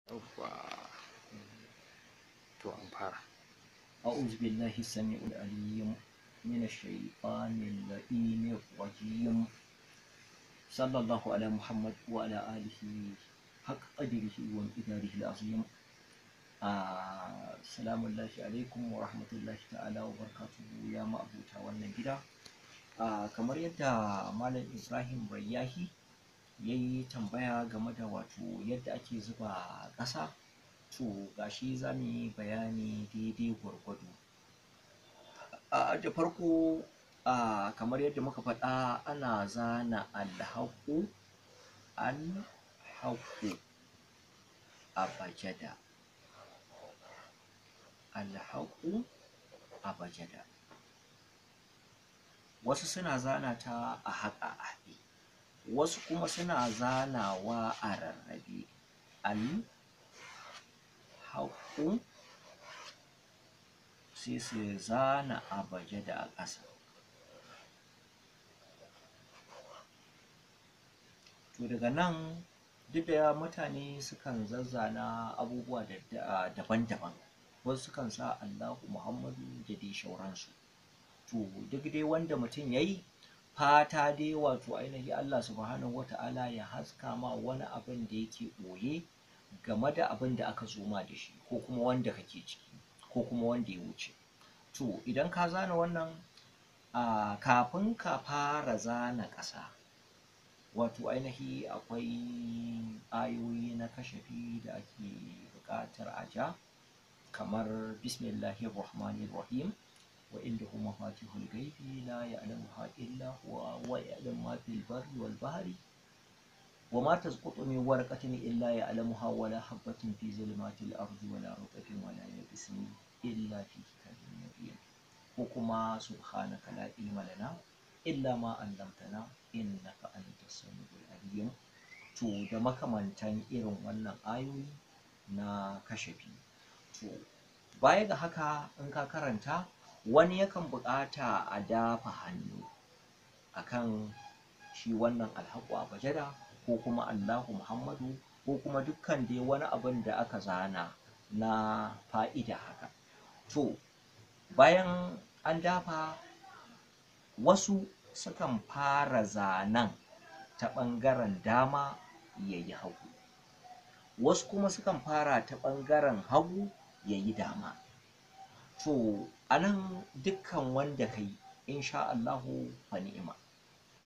yawwa to an fara أعوذ بالله السميع العليم من الشيطان اللئيم الرجيم صلى الله على محمد وعلى آله حق قدره ومقداره العظيم آه سلام الله عليكم ورحمة الله تعالى وبركاته يا مأبوتا wannan gida آه kamar yadda Malam Ibrahim Rayyahi ya yi tambaya game da wato yadda ake zuba ƙasa to gashi za mu yi bayani daidai gwargwado a da farko a kamar yadda muka faɗa ana zana alhaƙu alhaƙu abajada alhaƙu abajada wasu suna zana ta a haƙa a haɗe wasu kuma suna zanawa a rarrabe al haƙu sai su zana abaje da a ƙasa to daga nan duk da mutane sukan zazzana abubuwa daban-daban wasu sukan sa allahu muhammadu da dai shauransu to duk dai wanda mutum ya yi fata dai wato ainihi allah subhanahu wata'ala ya haska ma wani abin da yake ɓoye game da abin da aka zo ma da shi ko kuma wanda kake ciki ko kuma wanda ya wuce to idan ka zana wannan a kafin ka fara zana ƙasa wato ainihi akwai ayoyi na kashafi da ake buƙatar a ja kamar bismillahir rahmanir rahim wa indahu mafatihul ghaibi la ya'lamuha illa huwa wa ya'lamu ma fil barri wal bahri وما تسقط من ورقة إلا يعلمها ولا حبة في ظلمات الأرض ولا رطب ولا يابس إلا في كتاب مبين وكما سبحانك لا علم لنا إلا ما علمتنا إنك أنت السميع العليم to da makamantan irin wannan ayoyi na kashafi to baya ga haka in ka karanta wani yakan buƙata a dafa hannu akan shi wannan alhaƙu a bajada ko kuma Allahu Muhammadu ko kuma dukkan dai wani abin da aka zana na fa'ida haka. To, bayan an dafa wasu sukan fara zanen ta ɓangaren dama ya yi hagu, wasu kuma sukan fara ta ɓangaren hagu ya yi dama. To, a nan dukkan wanda ka yi, insha Allahu fa ni'ima.